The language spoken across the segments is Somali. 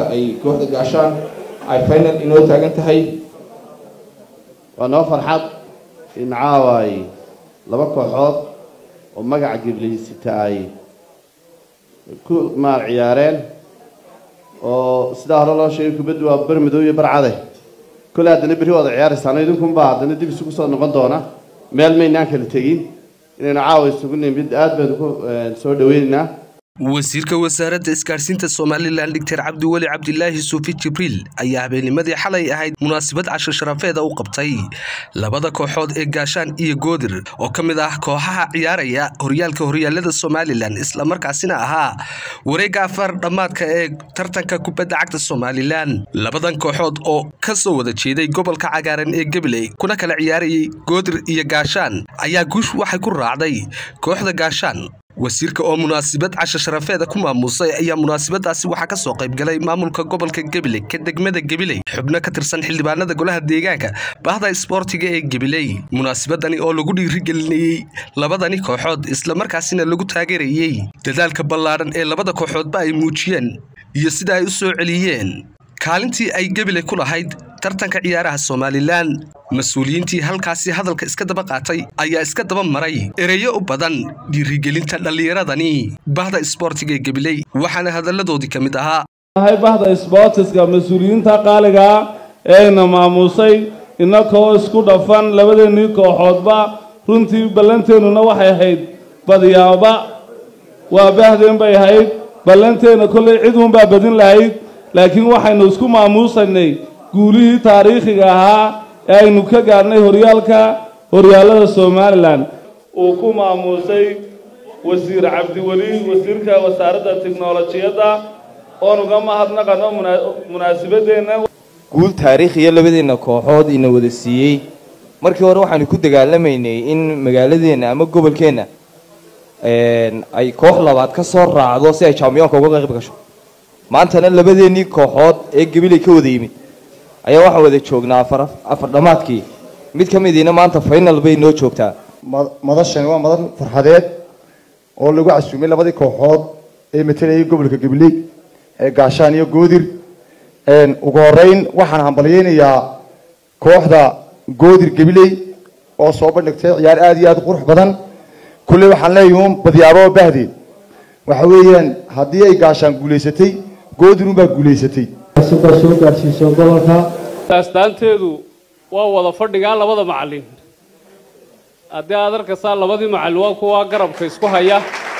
ay kooxda gaashaan ay final inoo taagan tahay waa noo farxad in caaway laba kooxood oo magaca gibliysita ay ku maal ciyaareen oo sidaa hore loo sheegay kubaddu waa bar madow iyo bar cade kole haddana berri waada ciyaaraysaano idinkunbaa haddana dib isugu soo noqon doona meel maynaan kala tegin inaynu caawa isugu nimid aad baynu ku soo dhaweynaynaa wasiirka wasaaradda isgaadhsiinta somalilan doctor cabdiweli cabdilaahi suufi jibriil ayaa habeennimadii xalay ahayd munaasabad casho sharafeeda u qabtay labada kooxood ee gaashaan iyo goodir oo ka mid ah kooxaha ciyaaraya horyaalka horyaalada somalilan islamarkaasina ahaa wareegga afar dhammaadka ee tartanka kubadda cagta somalilan labadan kooxood oo ka soo wada jeeday gobolka cagaaran ee gabiley kuna kala ciyaarayay goodir iyo gaashaan ayaa guush waxay ku raacday kooxda gaashaan wasiirka oo munaasabad casho sharafeeda ku maamuusay ayaa munaasabadaasi waxaa ka soo qaybgalay maamulka gobolka gabiley ka degmada gabiley xubno ka tirsan xildhibaanada golaha deegaanka bahda isboortiga ee gabiley munaasabadani oo lagu dhiirigelinayey labadani kooxood islamarkaasina lagu taageerayey dadaalka ballaadhan ee labada kooxoodba ay muujiyeen iyo sida ay u soo celiyeen kaalintii ay gabiley ku lahayd tartanka ciyaaraha somalilan mas-uuliyiintii halkaasi hadalka iska daba qaatay ayaa iska daba maray ereyo u badan dhiirigelinta dhallinyaradani bahda isboortiga ee gabiley waxaana hadalladoodii ka mid ahaa hay bahda isboortiska mas-uuliyiinta qaaligaa eena maamuusay inakoo isku dhafan labadeennii kooxoodba runtii ballanteennuna waxay ahayd badyaaba waa bahdeen bay ahayd ballanteenna kollay cid uunbaa badin lahayd laakiin waxaynu isku maamuusanay guulihii taariikhiga ahaa ee aynu ka gaadhnay horyaalka horyaallada somalilan uu ku maamuusay wasiir cabdiweli wasiirka wasaaradda tiknolojiyadda oonuga mahadnaqano munaasabadeenna guul taariikhiya labadeenna kooxood ina wada siiyey markii hore waxaanu ku dagaalamaynay in magaaladeenna ama gobolkeenna ay koox labaad ka soo raacdo si ay jambiyoonka uga qayb gasho maantana labadeennii kooxood ee gabiley ka wada yimid ayaa waxaan wada joognaa afar dhammaadkii mid ka midiina maanta final bay noo joogtaa madashani waa madan farxadeed oo lagu casuumay labadii kooxood ee matalayay gobolka gabiley ee gaashaan iyo goodir ugu horeyn waxaan hambalyeynayaa kooxda goodir gabiley oo soo bandhigtay ciyaar aada iyo aada u qurux badan kulley waxaan leeyahay uun badyaabo bahdeen waxa weeyaan haddii ay gaashaan guulaysatay goodir unbaa guulaysatay soo gaadhsiiso gobolka astaanteedu waa wada fadhigaa labada macallin haddii aad arkaysaa labadii macallin waa kuwa garabka isku haya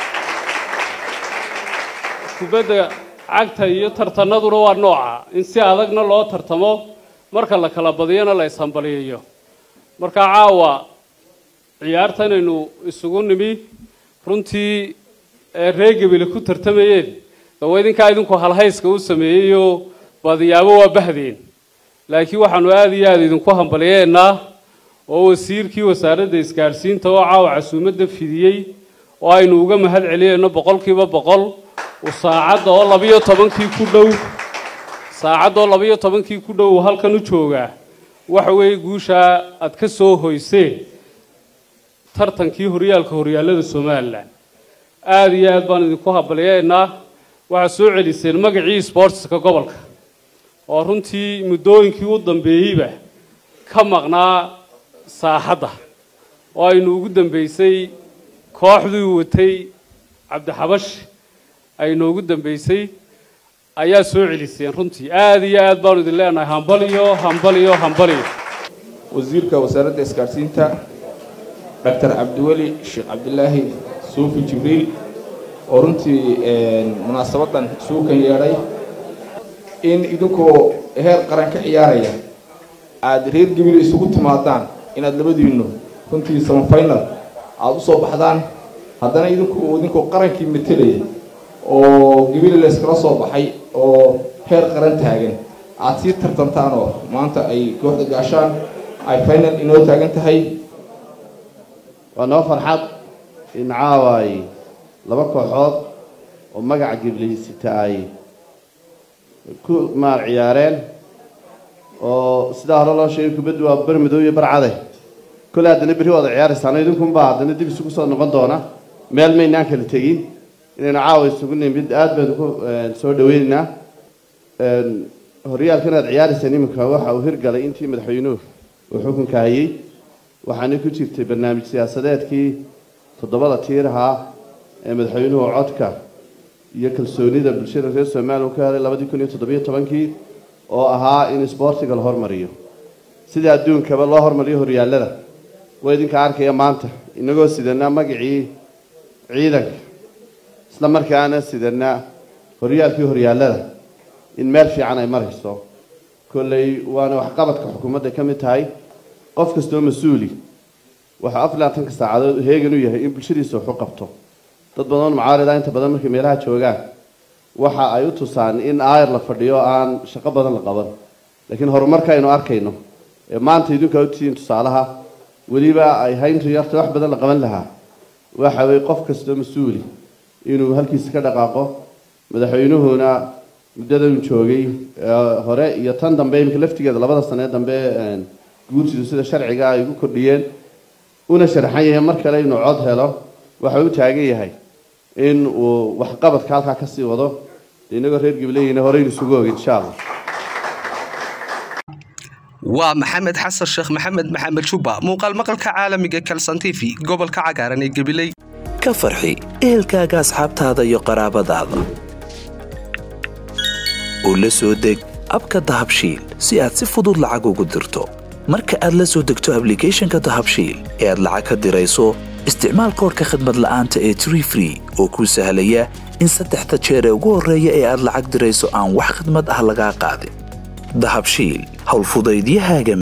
kubadda cagta iyo tartanaduna waa nooca in si adagna loo tartamo marka la kala badiyana la ishambaliyayo markaa caawa ciyaartanaynu isugu nimi runtii reer gebile ku tartamayeen dawa idinkaa idinku halhayska u sameeyeyo badiyaabo waa bahdeen laakiin waxaanu aada iyo aada idinku hambalyeennaa oo wasiirkii wasaaradda isgaadhsiinta oo caawa casuumadda fidiyey oo aynu uga mahad celiyeyno boqolkiiba boqol saacadda oo labiyo tobankii ku dhow saacadda oo labiyo tobankii ku dhow halkan u joogaa waxa weeye guushaa aad ka soo hoyseen tartankii horyaalka horyaallada somalilan aada iyo aad baan idinku hambalyeennaa waxaad soo celiseen magacii sboortiska gobolka oo runtii muddooyinkii u dambeeyeyba ka maqnaa saaxadda oo aynu ugu dambeysay kooxdii watay cabdixabash aynu ugu dambeysay ayaa soo celiseen runtii aada iyo aad baanu idin leenahay hambaliyo hambaliyo hambaliyo wasiirka wasaaradda isgaadhsiinta doctor cabdiweli sheekh cabdilaahi suufi jibriil oo runtii munaasabadan suukan yeedhay in idinkoo heer qaran ka ciyaaraya aada reer gabil isugu timaadaan inaad labadiinnu runtii samafinal aada usoo baxdaan haddana idinku idinkoo qarankii matelaya oo gabil layskala soo baxay oo heer qaran taagan aada sii tartantaan oo maanta ay kooxda gaashaan ay final inoo taagan tahay waa noo farxad in caaway laba kooxood oo magaca gibliysita ay ku maal ciyaareen oo sidaa hore loo sheegay kubaddu waa bar madow iyo bar cade kole haddana berri waada ciyaaraysaano idinkunbaa haddana dib isugu soo noqon doona meel maynaan kala tegin inaynu caawa isugu nimid aad baynu ku soo dhaweynaynaa horyaalkan aad ciyaarayseen iminka waxa uu hirgalay intii madaxweynuhu uu xukunka hayay waxaana ku jirtay barnaamij siyaasadeedkii toddobada tiirahaa ee madaxweynuhu codka iyo kalsoonida bulshada reer somaliya uu ka helay labadii kun iyo toddobiyo tobankii oo ahaa in isboortiga la hormariyo sida adduunkaba loo hormariyo horyaalada waa idinka arkaya maanta inagoo sidana magacii ciidanka isla markaana sidana horyaalkii horyaalada in meel fiican ay marayso kolley waana waxqabadka xukuumadda ka mid tahay qof kastoo mas-uuli waxaa afar labaatanka saacadood heegan u yahay in bulshadiisa wax u qabto dad badan mucaarida inta badan markay meelaha joogaan waxa ay u tusaan in aayar la fadhiyo aan shaqo badan la qaban laakiin horumarka aynu arkayno ee maanta idinku a utihiin tusaalaha weliba ay hayntu yarta wax badan la qaban lahaa waxa weye qof kastoo mas-uuli inuu halkiisa ka dhaqaaqo madaxweynuhuna muddadan joogay hore iyo tan dambe iminka laftigeeda labada sanee dambe guursidu sida sharciga ay ugu kordhiyeen una sharaxan yahay mar kale inuu cod helo waxa u taagan yahay in uu waxqabadka halkaa kasii wado inagoo reer gableyina horeynu isugu oga insha allah waa maxamed xasan sheekh maxamed maxamed juba muuqaal maqalka caalamiga kalson t v gobolka cagaaran ee gabiley ka farxi ehelkaaga asxaabtaada iyo qaraabadaada oo la soo deg abka dahabshiil si aad si fudud lacag ugu dirto marka aad la soo degto ablicathonka dahabshiil ee aad lacag ka dirayso isticmaal koorka khadmad la'aanta ee tree free oo kuu sahlaya in saddexda jeer ee ugu horreeya ee aad lacag dirayso aan wax khadmad ah lagaa qaadin dahabshiil howlfudaydiyahaaga